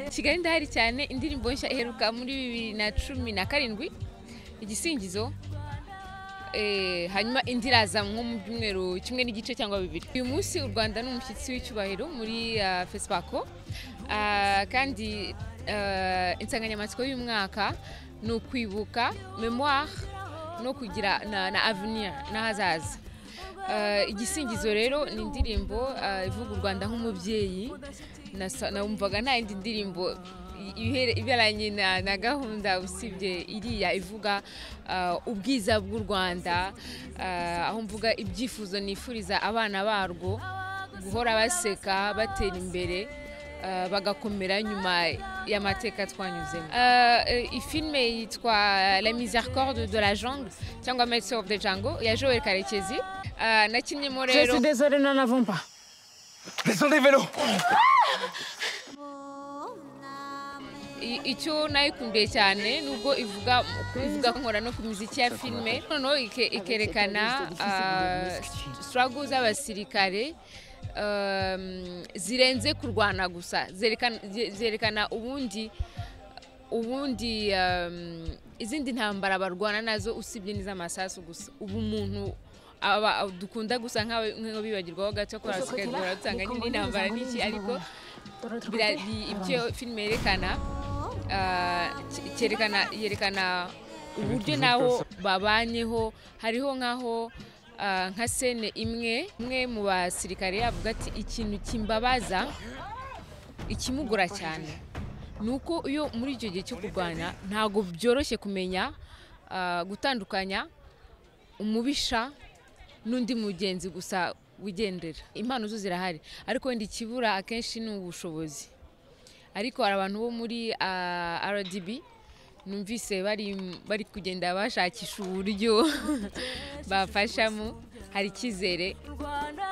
kigali ndahari cyane indirimbo nshya iheruka muri bibiri na cumi na karindwi igisingizo Eh, hanyuma indi iraza nko mu byumweru kimwe n'igice cyangwa bibiri uyu munsi u rwanda ni umushyitsi w'icyubahiro muri uh, fesipako Ah, kandi ah, insanganyamatsiko y'umwaka ni ukwibuka memoire no kugira na, na avenir n'ahazaza Ah, igisingizo rero ni indirimbo ah, ivuga u rwanda nk'umubyeyi nasa- numvaga nta yindi ndirimbo i- ihere- iberanye na, na gahunda usibye iriya ivuga ah, ubwiza bw'u rwanda ah, aho mvuga ibyifuzo nifuriza abana barwo guhora baseka batera imbere ah, bagakomera nyuma y'amateka twanyuzemo Ah, eh, iyi filime yitwa la miséricorde de la jungle cyangwa maître of the jungle ya joel karekezi Ah, nakinnyemo Je rero suis désolée, nous n'avons pas. Descendez vélo I- icyo nayikundiye cyane nubwo ivuga ivuga nkora no ku muziki ya filime noneho ike- ikerekana sitarago z'abasirikare um, zirenze kurwana gusa Zerekana- ze- zerekana ubundi ubundi um, izindi ntambara barwana nazo usibye n'iz'amasasu gusa ubu umuntu aba dukunda gusa nk'aba- nk'abibagirwaho gato ko hasigaye dusanga nyine intambara n'iki ariko bira- ni ibyo filime yerekana ah, cye- cyerekana yerekana uburyo naho babanyeho hariho nk'aho ah, nka sene imwe umwe mu basirikare avuga ati ikintu kimbabaza ikimugora cyane ni uko iyo muri icyo gihe cyo kurwanya ntabwo byoroshye kumenya ah, gutandukanya umubisha n'undi mugenzi gusa wigendera impano zo zirahari ariko wenda ikibura akenshi ni ubushobozi ariko hari abantu bo muri ah, rdb numvise bari bari kugenda bashakisha uburyo bafashamo hari icyizere Rwanda